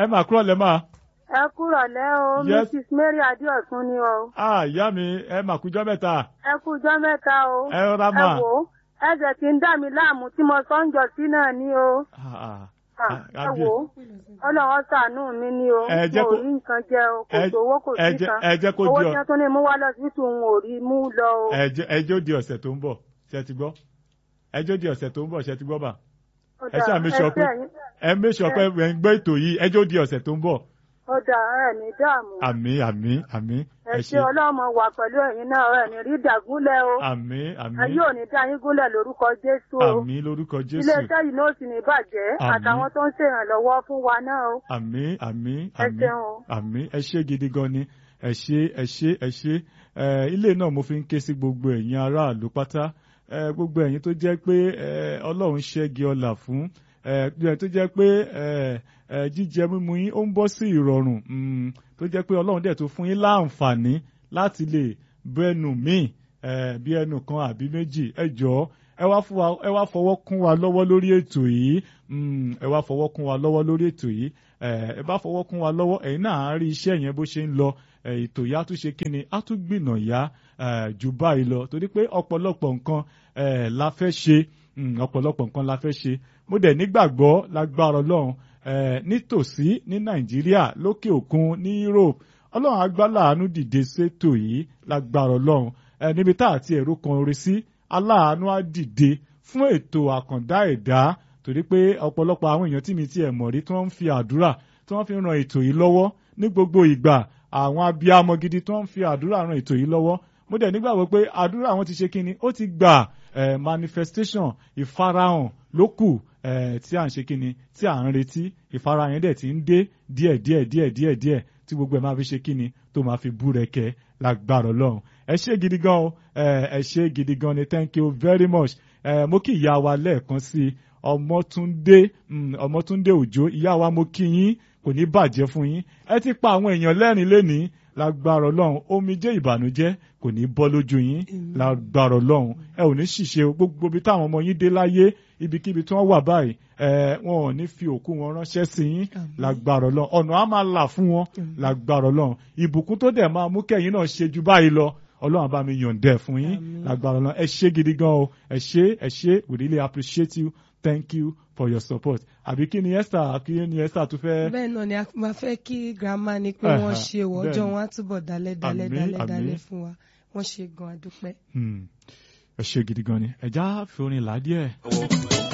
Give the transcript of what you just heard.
ẹ máa kúrò lẹ́ máa. ẹ kúrọ̀ lẹ́ o Yes. mrs mary adéọ̀sùn ni o ah ìyá mi ẹ máa kújọ́ mẹ́ta. ẹ kújọ́ mẹ́ta o ẹ rọra ẹ máa. wò ó ẹsẹ̀ tí ń dà mí láàmú tí mo sọ ń jọ sí náà ni o Ah, ah. Ah, Ah, ẹ wò ó ọlọ́wọ́ ṣàánú mi ni o Ẹ jẹ́ mo kó- ò rí nǹkan jẹ o kò ẹ- sówó kò ẹ sí jẹ́- kan ẹ jẹ́ kó owó di ọ- tí wọ́n tún ní mú wá lọ sí tòun ò rí mú lọ o. ẹjọ́ ẹjọ́ di ọ̀sẹ̀ tó ń bọ̀ ṣe ti gbọ́ ẹjọ́ di ọ̀sẹ̀ tó ń bọ̀ ṣe ti gbọ́ bà Ó ẹ dà, ṣáà make sure pé ṣe ẹ̀yin- ẹ make sure pé ẹ ń gbọ́ ètò yìí ẹjọ́ di ọ̀sẹ̀ tó ń bọ̀ ó dà ẹ ní dààmú àmín àmín àmín ẹ ṣe ọlọ́mọ wà pẹ̀lú ẹ̀yin náà ẹ ní rí dàgúnlẹ̀ o àmín ẹ àmín yóò ní dá yín gúnlẹ̀ lórúkọ jésù o àmín lórúkọ jésù iléeṣẹ́ yìí náà sì ní bàjẹ́ Àmín. àtàwọn tó ń ṣèrànlọ́wọ́ fún wa náà o àmín àmín ẹ àmín ṣeun o. àmín ẹ ṣé gidi gan ni ẹ ṣé ẹ ṣé ẹ ṣé ẹ ilé náà mo fi ń ké sí gbogbo ẹ̀yin aráàlú pátá ẹ gbogbo ẹ̀yin tó jẹ́ pé ẹ ọlọ́run ṣẹ́gi ọlà fún ẹ tó jẹ́ pé ẹ ẹ jíjẹ mímu yín ó ń bọ́ sí ìrọ̀rùn mm, tó jẹ́ pé ọlọ́run dẹ̀ tó fún yín láǹfààní láti lè bẹ́nu míì ẹ bí ẹnu kan àbí méjì ẹ jọ̀ọ́ ẹ wá fún wa ẹ wá fọwọ́ kún wa lọ́wọ́ lórí ètò yìí mm, ẹ wá fọwọ́ kún wa lọ́wọ́ lórí ètò yìí ẹ ẹ bá fọwọ́ kún wa lọ́wọ́ ẹ̀yin náà á rí iṣẹ́ yẹn bó ṣe ń lọ ẹ, ètò yá tún ṣe kí ni á tún gbìnà yá ẹ, jù báyìí lọ torí pé ọ̀pọ̀lọpọ̀ nǹkan ẹ, la fẹ́ ṣe mm, ọ̀pọ̀lọpọ̀ nǹkan la fẹ́ ṣe mo dẹ̀ nígbàgbọ́ lágbára ọlọ́run ẹ, nítòsí ní nàìjíríà lókè òkun ní europe ọlọ́run agbálà àánú dìde sétò yìí lágbára ọlọ́run ẹ, níbi tá àti ẹ̀rọ kan orí sí aláàánú á dìde fún ètò àkàndá ẹ̀dá torí pé ọ̀pọ̀lọpọ̀ àwọn èèyàn tí mi ti ẹ̀ mọ̀ rí tí wọ́n ń fi àdúrà tí wọ́n fi ń ran ètò yìí lọ́wọ́ ní gbogbo ìgbà àwọn abiyamọ gidi tí wọ́n ń fi àdúrà ran ètò yìí lọ́wọ́ mo dẹ̀ nígbàgbọ́ pé àdúrà wọn ti ṣe kínni ó ti gbà eh, manifestation ìfarahàn ló kù eh, tí à ń ṣe kínni tí à ń retí ìfarahàn yẹn dẹ̀ ti ń dé díẹ̀ díẹ̀ díẹ̀ díẹ̀ díẹ̀ tí gbogbo ẹ̀ máa fi ṣe kínni tó máa fi búrẹ́kẹ́ lágbára ọlọ́run ẹ ṣé gidi gan o eh, ẹ ṣé gidi gan ni thank you very much eh, mo kí ìyá wa lẹ́ẹ̀kan sí i ọmọtúndé mm, ọmọtúndé òjò ìyá wa mo kí yín kò ní bàjẹ́ fún yín ẹ ti pa àwọn èèyàn lẹ́rìn lénìí lágbára ọlọ́run omijé ìbànújẹ́ kò ní bọ́ lójú yín lágbára ọlọ́run ẹ ò ní ṣìṣe o. gbogbo ibi táwọn ọmọ yín dé láyé ibikíbi tí wọ́n wà báyìí ẹ wọn ò ní fi òkú wọn ránṣẹ́ sí yín lágbára ọlọ́run ọ̀nà á máa là fún wọn lágbára ọlọ́run ìbùkún tó dẹ̀ máa mú kẹ́yìn náà ṣe ju báyìí lọ ọlọ́run bá mi yọ̀ǹdẹ̀ fún yín lágbára ọlọ́run ẹ ṣé gidi gan o ẹ ṣé ẹ ṣé we really appreciate you thank you for your support àbí kí ni esther kí ni esther tún fẹ́. bẹ́ẹ̀ náà ni a máa fẹ́ kí grandma ní pé wọ́n ṣe wọ́ ọjọ́ wọn á túbọ̀ dalẹ̀ dalẹ̀ Àmín, dalẹ̀ àmín. dalẹ̀ fún wa wọ́n ṣe gan adúpẹ́. Hmm. ẹ ṣé gidi gan ni ẹ já fi orin là á díẹ̀.